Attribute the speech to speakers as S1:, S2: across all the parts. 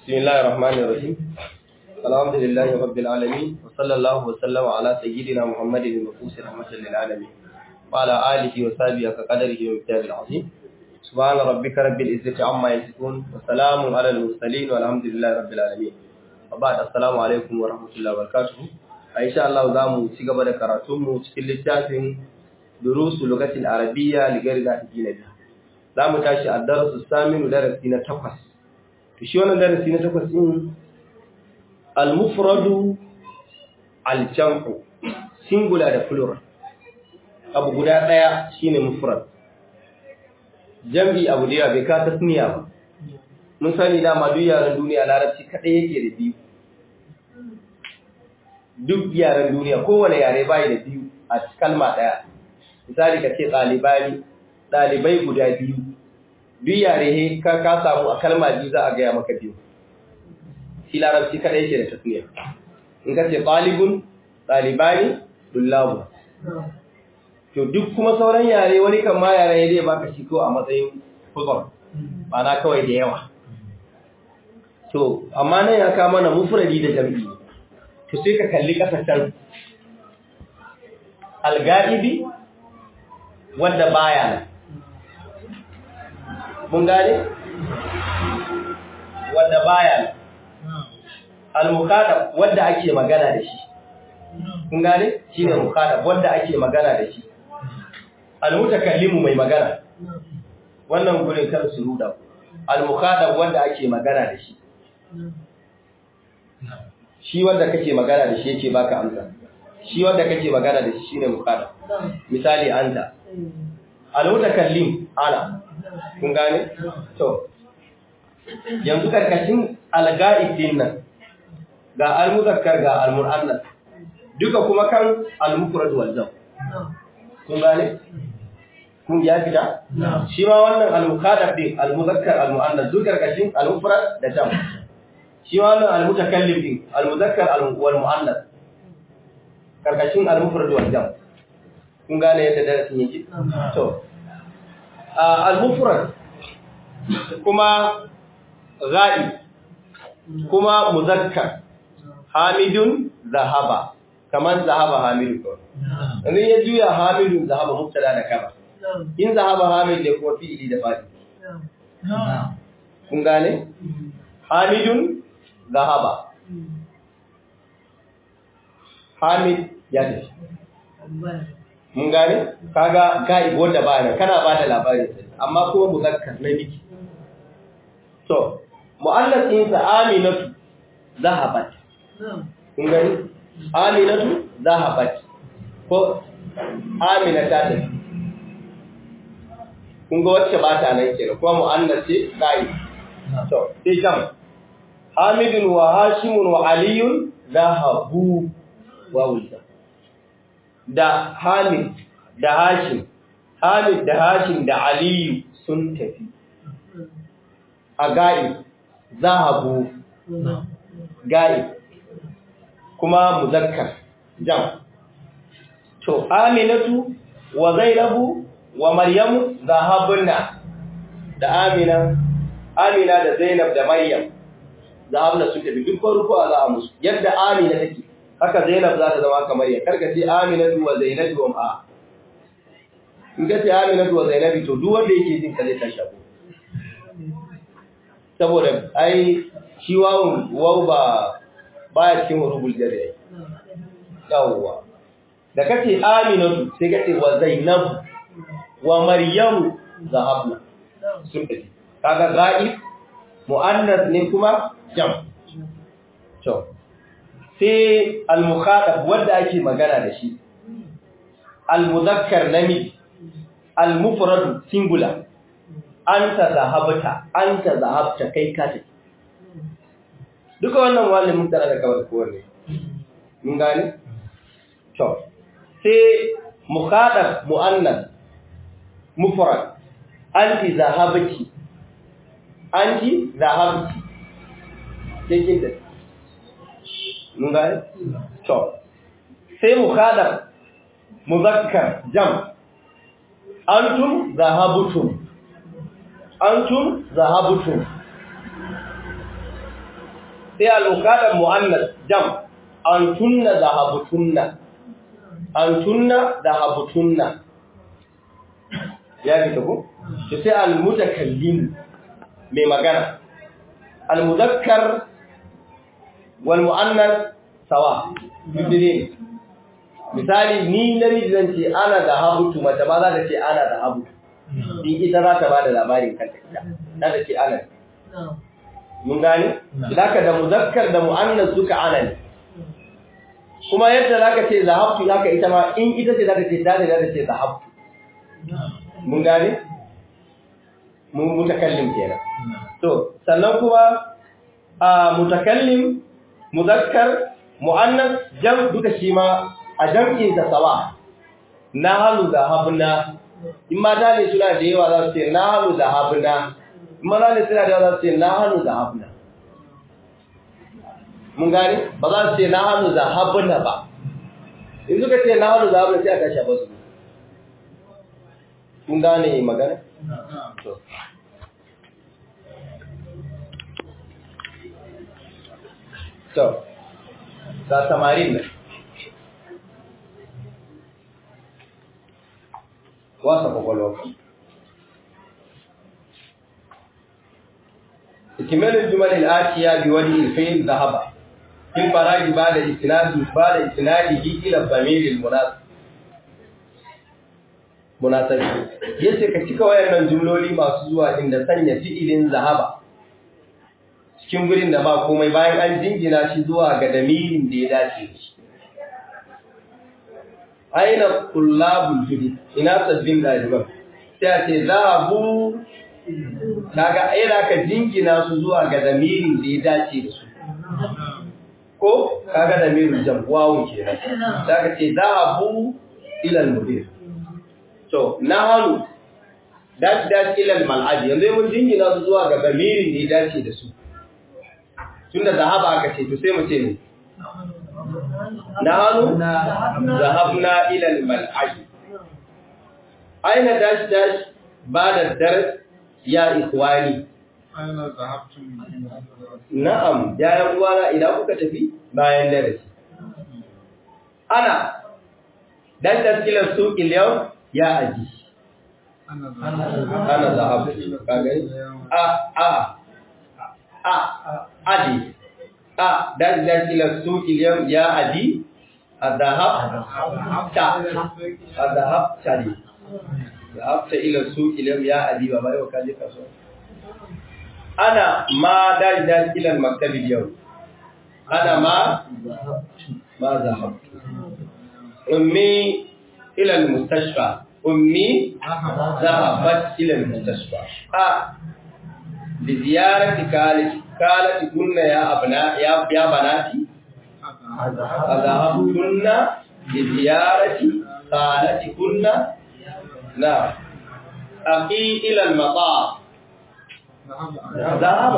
S1: بسم الله الرحمن الرحيم الحمد لله رب العالمين وصلى الله وسلم على سيدنا محمد المبعوث رحمة للعالمين وعلى آله وصحبه كقدره ومقداره العظيم سبحان ربك رب العزة عما يصفون وسلام على المرسلين والحمد لله رب العالمين وبعد السلام عليكم ورحمة الله وبركاته إن شاء الله zamu ci gaba da karatunmu cikin littafin durusu lugatil arabiyya ligari da biha zamu tashi a darasu saminu darasi na takwas to shi wannan darasi na takwas din al-mufradu al-jam'u singular da plural abu guda daya shine mufrad jam'i abu da bai ka tasniya ba mun sani dama duk yaran duniya larabci kadai yake da biyu duk yaran duniya kowane yare bai da biyu a kalma daya misali ka ce ɗalibani ɗalibai guda biyu duk yare he ka ka samu a kalma biyu za a gaya maka biyu shi larabci kada yake da tasniya in ka ce ɗalibun ɗalibani dullabu to duk kuma sauran yare wani kan ma yare ya zai baka shi ko a matsayin fuzon na kawai da yawa to amma nan ya kama na mufradi da jam'i to sai ka kalli kasashen alga'ibi wanda baya nan mun gane wanda baya nan al-muqaddam wanda ake magana da shi kun gane shine muqaddam wanda ake magana da shi al-mutakallimu mai magana wannan gurin kan su ruda al-muqaddam wanda ake magana da shi shi wanda kake magana da shi yake baka amsa shi wanda kake magana da shi shine muqaddam misali anta al-mutakallim ana kun gane to yanzu karkashin al-ga'ib din nan ga al-muzakkar ga al-mu'annas duka kuma kan al-mufrad wal jam kun gane kun ya fita shi ma wannan al-muqaddam din al-muzakkar al-mu'annas duk karkashin al-mufrad da jam shi ma wannan al-mutakallim din al-muzakkar wal mu'annas karkashin al-mufrad wal jam kun gane yadda darasin yake to al-mufrad kuma ghaib kuma muzakkar hamidun zahaba kaman zahaba hamidu ko idan ya juya hamidun zahaba mubtada da kaba in zahaba hamid ne kuma fi'ili da fadi kun gane hamidun zahaba hamid ya tafi mun gane kaga gaib wanda ba nan kana ba da labarin amma kuma muzakkar na miki to mu'annas din sa aminatu zahabat kun gani aminatu zahabat ko amina ta tafi kun ga wacce ba ta nan kenan kuma mu'annas ce gaib to sai jam hamidun wa hashimun wa aliyun zahabu wa wulda da Hamid da Hashim, Hamid da Hashim da Aliyu sun tafi. A ga'i, zahabu, ga'i, kuma muzakkar, jam. To, Aminatu wa Zainabu wa Maryamu zahabunna da Amina, Amina da Zainab da Maryam, zahabunna sun tafi duk farko a za a musu, yadda Amina take. haka Zainab za ta zama kamar ya karka ce Aminatu wa Zainabu wa ma in ka ce Aminatu wa Zainabi to duk wanda yake jin ka zai tashi abu saboda ai shi wawun waw ba baya cikin rubul jari yawwa da kace Aminatu sai ka ce wa Zainab wa Maryam zahabna sun tafi kaga ghaib muannas ne kuma jam to sai al-mukhatab wanda ake magana da shi al-muzakkar namiji al-mufrad singular anta zahabta anta zahabta kai ka tafi duka wannan wani mun tara da kawai ko wanne mun gane to sai mukhatab muannas mufrad anti zahabti anti zahabti sai kin tafi mun gane to sai mukhadab muzakkar jam antum zahabtum antum zahabtum sai al-muqaddam muannas jam antunna zahabutunna antunna zahabutunna ya fita ko to sai al-mutakallim mai magana al-muzakkar wal muannas sawa bidire misali ni namiji zan ce ana zahabutu mace ba za ta ce ana zahabutu in ita za ta ba da labarin kanta ita za ta ce ana mun gani zaka da muzakkar da muannas duka ana ne kuma yadda zaka ce zahabtu haka ita ma in ita ce zaka ce ta ne zaka ce zahabtu mun gani mun mutakallim kenan to sannan kuma a mutakallim muzakkar muannas jam duka shi ma a jam'in da sawa nahnu zahabna in mata ne suna da yawa za su ce nahnu zahabna mana ne suna da za su ce na hannu da habna mun gani ba za su ce na hannu da habna ba in suka ce na hannu da habna sai aka shafa su kun gane magana? to ga samarin nan wasa kwakwalwa اكمال الجمل الآتية بوجه الفعل ذهب في الفراغ بعد إسناد بعد إسناده إلى الضمير المناسب munasabi yace ka cika wayannan jumloli masu zuwa inda sanya fi'ilin zahaba cikin gurin da ba komai bayan an jingina shi zuwa ga damirin da ya dace shi aina kullabul judi ina sabbin daliban sai a ce zahabu kaga ai da ka jingina su zuwa ga damirin da ya dace da su ko kaga damirin jam wawu kenan zaka ce zahabu ila al-mudir to nahanu dash dash ila al-mal'ab yanzu mun jingina su zuwa ga damirin da ya dace da su tunda zahaba aka ce to sai mu ce ne nahanu zahabna ila al-mal'ab aina dash dash ba'da dars ya ikhwani
S2: aina zahabtum
S1: na'am ya yan uwana idan kuka tafi bayan darasi ana dan taskilar suqil yau ya aji
S2: ana
S1: ana zahabtu kaga a a a adi a dan taskilar suqil yau ya aji adhahab ta adhahab tali zahabta ila suqil yau ya adi ba bai ka je kasuwa ana ma dal dal ila al-maktab al-yawm ana ma ma zahabtu ummi ila al-mustashfa ummi zahabat ila al-mustashfa a li ziyarati kalati kalati kunna ya abna ya ya banati azahabtunna li ziyarati kalati kunna na aqi ila al-mataf ذهب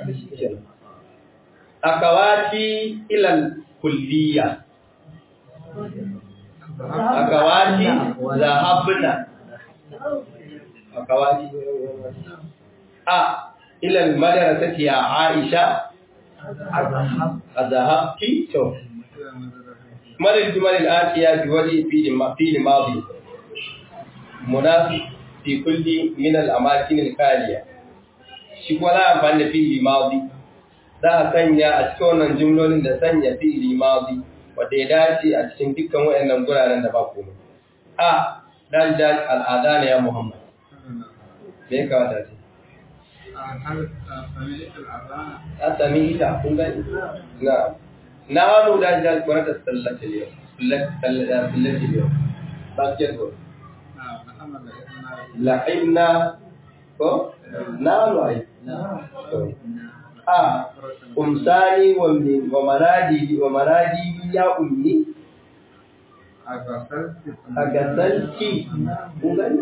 S1: أكواتي إلى الكلية أكواتي ذهبنا أكواتي أ إلى المدرسة يا عائشة أذهبت شوف مر الجمل الآتية بوجه في الماضي مناسب في كل من الأماكن الخالية shi kuma za a amfani da fi'ili mazi za a sanya a cikin wannan jumlolin da sanya fi'ili mazi wanda ya dace a cikin dukkan waɗannan guraren da ba komai a dan da al'ada ne ya muhammad me ya kawata ce a sami ita kun gani na na hannu da da kwarata sallace yau sallace yau basketball la'ibna ko na'am ai a umsani wa min wa maradi wa maradi ya ummi agasalki ungani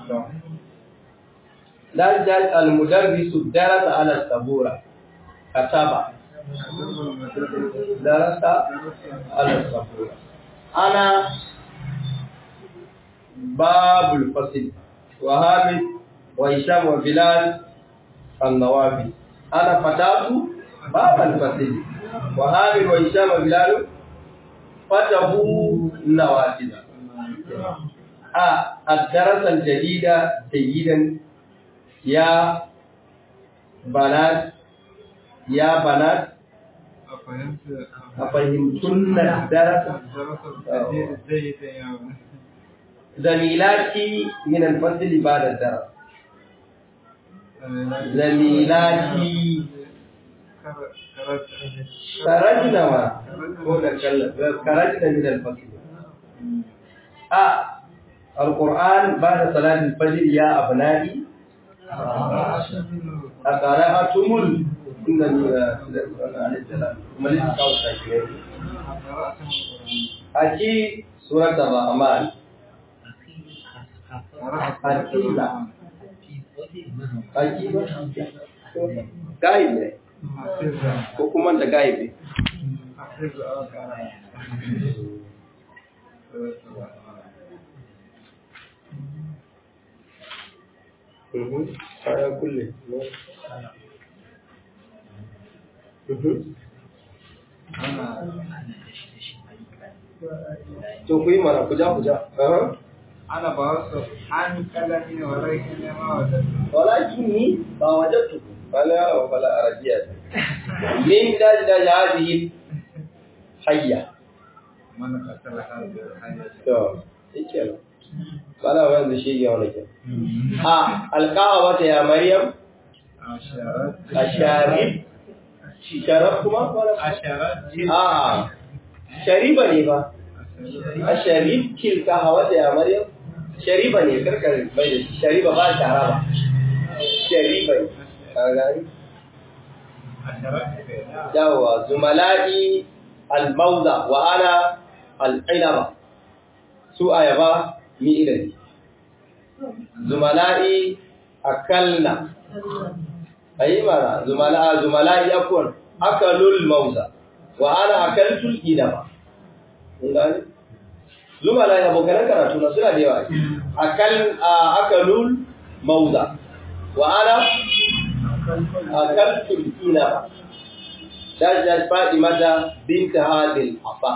S1: dan jal al mudarrisu darasa ala sabura kataba darasa ala sabura ana babul fasil wa hamid وهشام وبلال النوابي أنا فتاة باب الفصل وهامل وهشام بلال فتحوا النوافذ آه الدرس الجديد جيدا يا بنات يا بنات
S2: أفهمت
S1: أفهمتن الدرس
S2: الدرس الجديد جيدا يا
S1: زميلاتي من الفصل بعد الدرس زميلاتي خرجنا ما خرجنا من الفصل آه القرآن بعد صلاة الفجر يا أبنائي أقرأتم ال إن عليه السلام ملك قول شاكرين أكي سورة الرحمن أكيد أكيد gaib ne ko kuma da gaib ne kaya kulle to ku yi mana ku ja ku ja
S2: أنا بوصف عن كلامي ولكن ما وجدت
S1: ولكني ما وجدته فلا ولا أرجيت من داج داج هذه حية
S2: من قتل هذه الحياة
S1: to yake bala wanda shi ya wani ke a alqawa ta ya maryam
S2: أشارت
S1: ashari sharaf kuma
S2: أشارت
S1: a shariba ne ba asharif kilka hawa ta ya maryam shariba ne karkar bai da shi shariba ba shara ba shariba ne ka gani
S2: أشارت
S1: yawa zumala'i al-mawda wa ana al-inaba su ayaba mi ilani zumala'i akalna ayi mana zumala'a zumala'i akun akalul mawza wa ana akaltul inaba kun gani zumala'i abokan karatu na suna da yawa akal akalul mawza wa ana akaltul inaba دجت فاطمة بنت هذه العفا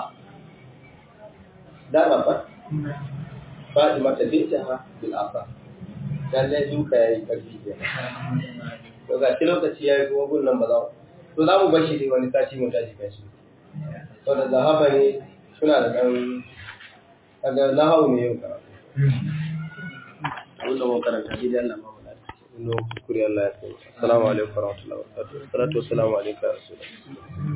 S1: ده بابا فاطمة بنتها بالعفا lallai duka ya yi ƙarfi ke to ga shi lokaci ya yi kuma gun nan ba za to za mu bashi ne wani sati mu tashi kashi to da zahaba ne suna da ɗan kaga nahawu ne yau karatu abinda mun karanta shi da Allah ba mu lafiya. Kuskure Allah ya kai. Assalamu alaikum warahmatullahi wabarakatuh. Salatu wassalamu alaikum ya rasulullah.